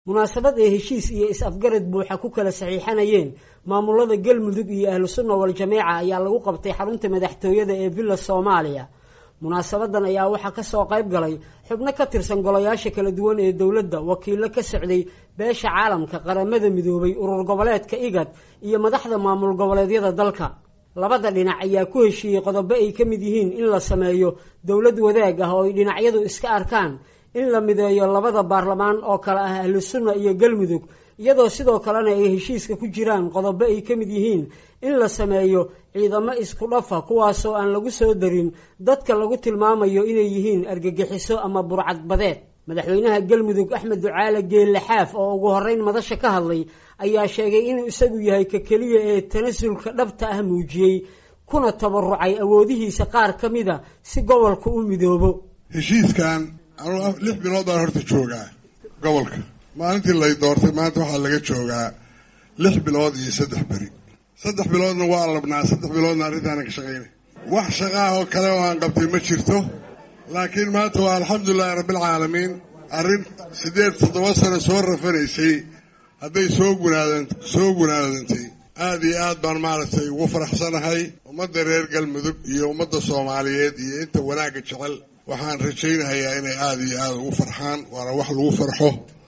munaasabad ay heshiis iyo is-afgarad buuxa ku kala saxiixanayeen maamulada galmudug iyo ahlu sunna wal-jameeca ayaa lagu qabtay xarunta madaxtooyada ee villa soomaaliya munaasabadan ayaa waxaa kasoo qayb galay xubno ka tirsan golayaasha kala duwan ee dowladda wakiilo ka socday beesha caalamka qaramada midoobay urur goboleedka igad iyo madaxda maamul goboleedyada dalka labada dhinac ayaa ku heshiiyey qodobo ay ka mid yihiin in la sameeyo dowlad wadaag ah oo ay dhinacyadu iska arkaan in la mideeyo labada baarlamaan oo kale ah ahlu sunna iyo galmudug iyadoo sidoo kalena ay heshiiska ku jiraan qodobo ay ka mid yihiin in la sameeyo ciidamo isku dhafa kuwaasoo aan lagu soo darin dadka lagu tilmaamayo inay yihiin argagixiso ama burcadbadeed madaxweynaha galmudug axmed ducaale geelle xaaf oo ugu horeyn madasha ka hadlay ayaa sheegay inuu isagu yahay ka keliya ee tanasulka dhabta ah muujiyey kuna tabarucay awoodihiisa qaar ka mida si gobolka u midoobo heshiiskan anuu lix bilood baan horta joogaa gobolka maalintii lay doortay maanta waxaa laga joogaa lix bilood iyo saddex beri saddex biloodna waa labnaa saddex biloodna arrintaana ka shaqaynay wax shaqaah oo kale oo aan qabtay ma jirto laakiin maanta waa alxamdulilahi rabbilcaalamiin arrin siddeed toddoba sano soo rafanaysay hadday soo gunaadan soo gunaadantay aada iyo aad baan maaragtay ugu faraxsanahay ummadda reer galmudug iyo ummadda soomaaliyeed iyo inta wanaagga jecel waxaan rajaynayaa inay aada iyo aada ugu farxaan waana wax lagu farxo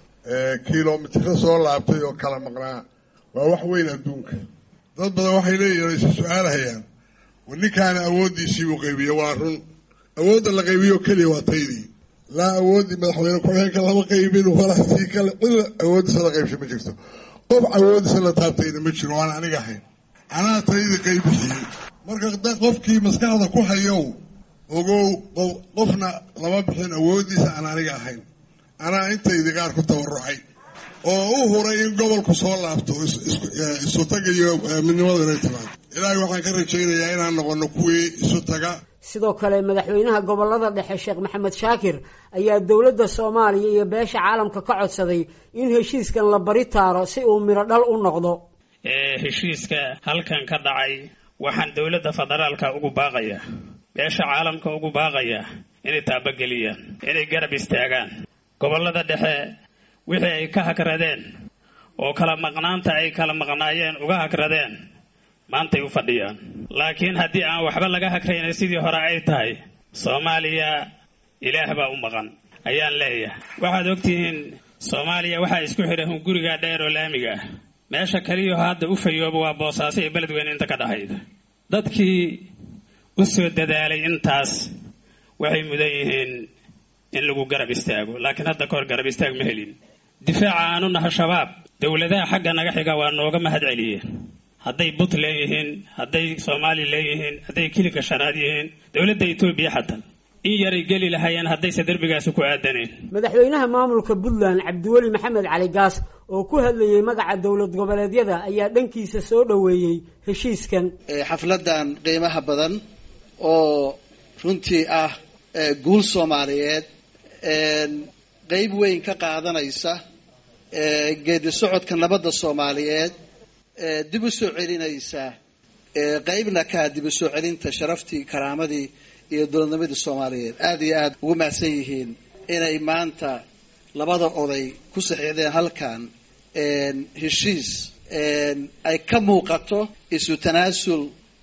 kilomitiro soo laabtay oo kala maqnaa waa wax weyn adduunka dad badan waxay leeyihin isa su-aalahayaan war ninkaana awooddiisii uu qaybiyo waa run awoodda la qaybiyo keliya waa taydii laa awooddii madaxweyne ku-xigeenka lama qaybin walaa sii kale cilla awooddiisa la qaybshay ma jirto qof awooddiisa la taabtayna ma jiro waan aniga ahayn anaa taydii qaybixiyey marka qofkii maskaxda ku hayow ogow qofna lama bixin awooddiisa aan aniga ahayn anaa intaydii qaar ku tabarucay oo u huray in gobolku soo laabto isu taga iyo midnimadu inay timaado ilaahay waxaan ka rajaynayaa inaan noqono kuwii isu taga sidoo kale madaxweynaha gobolada dhexe sheekh maxamed shaakir ayaa dowladda soomaaliya iyo beesha caalamka ka codsaday in heshiiskan la bari taaro si uu midho dhal u noqdo heshiiska halkan ka dhacay waxaan dowladda federaalka ugu baaqayaa beesha caalamka ugu baaqayaa inay taabageliyaan inay garab istaagaan gobollada dhexe wixii ay ka hagradeen oo kala maqnaanta ay kala maqnaayeen uga hagradeen maantay u fadhiyaan laakiin haddii aan waxba laga hagrayna sidii hore ay tahay soomaaliya ilaah baa u maqan ayaan leeyahay waxaad ogtihiin soomaaliya waxaa isku xidha hunguriga dheer oo laamiga ah meesha keliyaho hadda u fayooba waa boosaaso iyo beledweyne inta ka dhaxayda dadkii u soo dadaalay intaas waxay mudan yihiin in lagu garab istaago laakiin hadda kahor garab istaag ma helin difaaca aanu naha shabaab dowladaha xagga naga xiga waa nooga mahad celiyeen hadday but leeyihiin hadday soomaali leeyihiin hadday kiliga shanaad yihiin dowladda etoobiya xatan in yaray geli lahaayeen haddayse derbigaasi ku aadaneen madaxweynaha maamulka puntland cabdiweli maxamed cali gaas oo ku hadlayey magaca dowlad goboleedyada ayaa dhankiisa soo dhoweeyey heshiiskan xafladan qiimaha badan oo runtii ah guul soomaaliyeed qeyb weyn ka qaadanaysa geedi socodka nabadda soomaaliyeed dib u soo celinaysa qeybna kaa dib u soo celinta sharaftii karaamadii iyo dowladnimadii soomaaliyeed aada iyo aada ugu mahadsan yihiin inay maanta labada oday ku saxiixdeen halkan heshiis ay ka muuqato isu tanaasul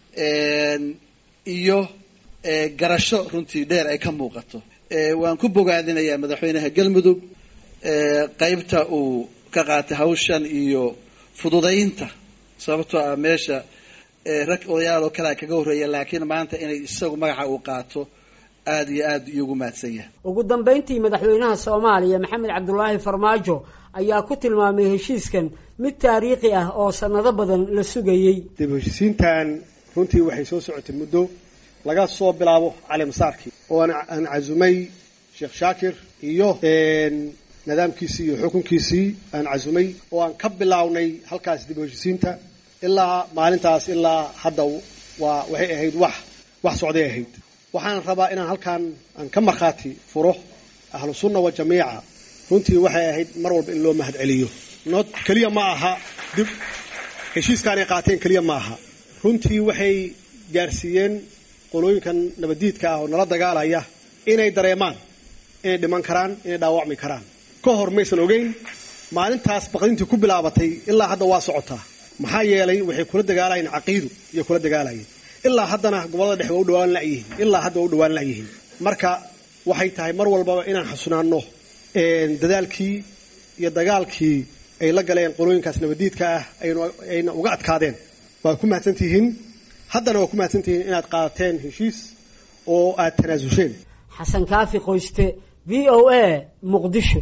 iyo garasho runtii dheer ay ka muuqato waan ku bogaadinayaa madaxweynaha galmudug qeybta uu ka qaatay hawshan iyo fududaynta sababtoo ah meesha rag odayaal oo kalea kaga horreeya laakiin maanta inay isagu magaca uu qaato aada iyo aada iyogu mahadsan yahay ugu dambeyntii madaxweynaha soomaaliya maxamed cabdulaahi farmaajo ayaa ku tilmaamay heshiiskan mid taariikhi ah oo sanado badan la sugayey dib heshiisiintan runtii waxay soo socotay muddo laga soo bilaabo cali masaarkii oo aan casumay sheekh shaakir iyo nidaamkiisii iyo xukunkiisii aan casumay oo aan ka bilaawnay halkaas dib heshiisiinta ilaa maalintaas ilaa hadda waa waxay ahayd wax wax socday ahayd waxaan rabaa inaan halkaan aan ka markhaati furo ahlu sunna wa jamiica runtii waxay ahayd mar walba in loo mahad celiyo not keliya ma aha dib heshiiskaanay qaateen keliya ma aha runtii waxay gaarsiiyeen qolooyinkan nabaddiidka ah oo nala dagaalaya inay dareemaan inay dhiman karaan inay dhaawacmi karaan ka hor maysan ogeyn maalintaas baqdintii ku bilaabatay ilaa hadda waa socotaa maxaa yeelay waxay kula dagaalayeen caqiidu iyo kula dagaalayeen ilaa haddana gobollada dhexe waa u dhawaan layihiin ilaa hadda waa u dhawaan layihiin marka waxay tahay mar walbaba inaan xasunaanno dadaalkii iyo dagaalkii ay la galeen qolooyinkaas nabadiidka ah ayna uga adkaadeen waa ku mahadsantihiin haddana waa ku mahadsantihiin inaad qaadateen heshiis oo aad tanaasulsheen xasan kaafi qoyste v o a muqdisho